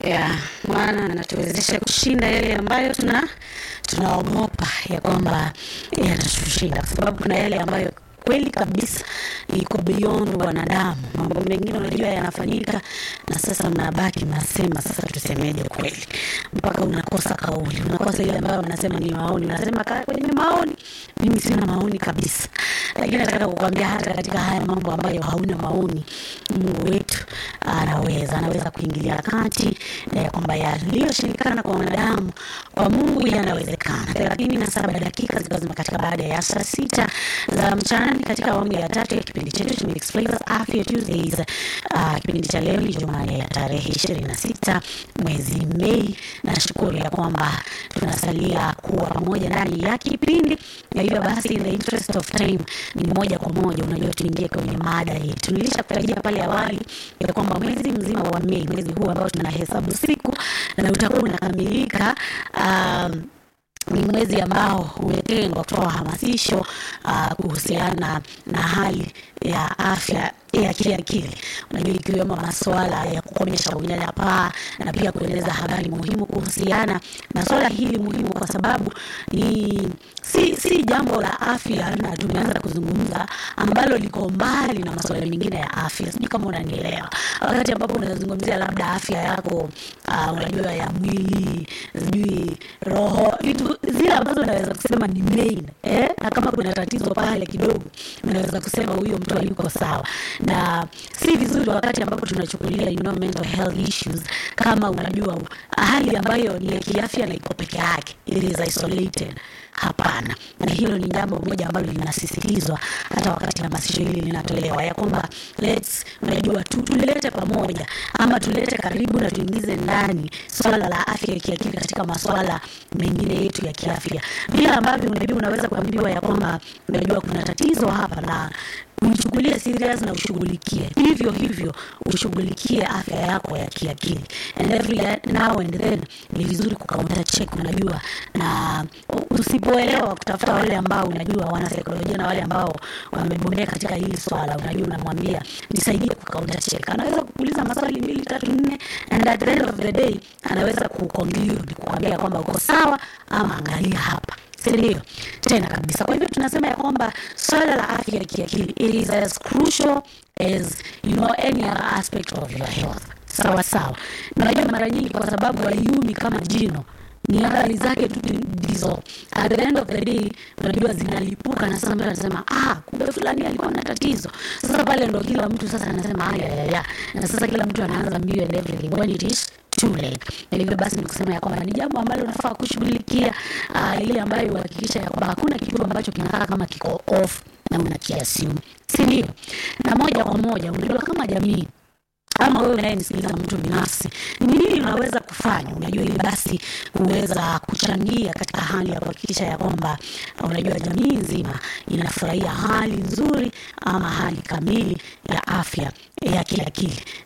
ya Bwana anatuwezesha kushinda yale ambayo tuna tunaogopa ya kwamba yatatushinda, kwa sababu kuna yale ambayo kweli kabisa iko beyond wanadamu. Mambo mengine unajua yanafanyika, na sasa mnabaki mnasema, sasa tusemeje kweli, mpaka unakosa kauli, unakosa ile ambayo wanasema ni maoni, unasema kaa kwenye maoni. Mimi sina maoni kabisa, lakini nataka kukwambia hata katika haya mambo ambayo hauna maoni, Mungu wetu anaweza anaweza kuingilia kati eh, kwamba yaliyoshindikana kwa wanadamu kwa Mungu yanawezekana. thelathini na saba dakika zikiwa zimekatika baada ya saa sita za mchana katika awamu ya tatu ya kipindi chetu cha Mixed Flavors Afya Tuesdays. Uh, kipindi cha leo ni Jumanne ya tarehe ishirini na sita mwezi Mei. Nashukuru ya kwamba tunasalia kuwa pamoja ndani ya kipindi, na hivyo basi, in the interest of time, ni moja kwa moja, unajua tuingie kwenye mada yetu. Nilishakutajia pale awali ya kwamba mwezi mzima wa Mei, mwezi huu ambao tunahesabu siku na utakuwa unakamilika um, ni mwezi ambao umetengwa kutoa hamasisho uh, kuhusiana na hali ya afya ya kiakili, unajua ikiwemo masuala ya kukomesha unyanyapaa na pia kueleza habari muhimu kuhusiana na swala hili muhimu, kwa sababu ni si, si jambo la afya, na tumeanza kuzungumza ambalo liko mbali na masuala mengine ya afya. Sijui kama unanielewa, wakati ambapo unazungumzia labda afya yako uh, unajua ya mwili, sijui roho, vitu zile ambazo unaweza kusema ni main eh? na kama kuna tatizo pale kidogo, unaweza kusema huyo mtu hayuko sawa na si vizuri wakati ambapo tunachukulia you know, mental health issues kama unajua hali ambayo ni ya kiafya na iko peke yake, it is isolated. Hapana, na hilo ni jambo moja ambalo linasisitizwa hata wakati hamasisho hili linatolewa, ya kwamba let's, unajua tu tulete pamoja ama tulete karibu na tuingize ndani swala la afya ya kiakili katika maswala mengine yetu ya kiafya, vile ambavyo unajua unaweza kuambiwa ya kwamba unajua kuna tatizo hapa na uichukulie serious na ushughulikie hivyo hivyo, ushughulikie afya yako ya kiakili, and every now and then ni vizuri kukaunta check, unajua, na usipoelewa kutafuta wale ambao unajua wana saikolojia na wale ambao wamebobea katika hili swala, unajua, unamwambia nisaidie kukaunta check. Anaweza kukuuliza maswali mbili tatu nne, and at the end of the day anaweza kuconclude kukwambia kwamba uko sawa ama angalia hapa ndio tena kabisa. Kwa hivyo tunasema ya kwamba swala la afya ya kiakili it is as crucial as you know any other aspect of your health. Sawa sawa, najua mara nyingi kwa sababu haiumi kama jino ni athari zake tu ndizo at the end of the day unajua zinalipuka, na sasa mtu anasema ah, kumbe fulani alikuwa na tatizo. Sasa pale ndo kila mtu sasa anasema haya ya ya, na sasa kila mtu anaanza mbio and everything when it is too late. Na hivyo basi ni kusema ya kwamba ni jambo ambalo unafaa kushughulikia, uh, ile ambayo uhakikisha ya kwamba hakuna kitu ambacho kinakaa kama kiko off na unakiassume, si ndio? Na moja kwa moja unajua kama jamii ama wewe unayenisikiliza mtu binafsi, ni nini unaweza kufanya, unajua, ili basi kuweza kuchangia katika hali ya kuhakikisha ya kwamba unajua jamii nzima inafurahia hali nzuri ama hali kamili ya afya ya kiakili.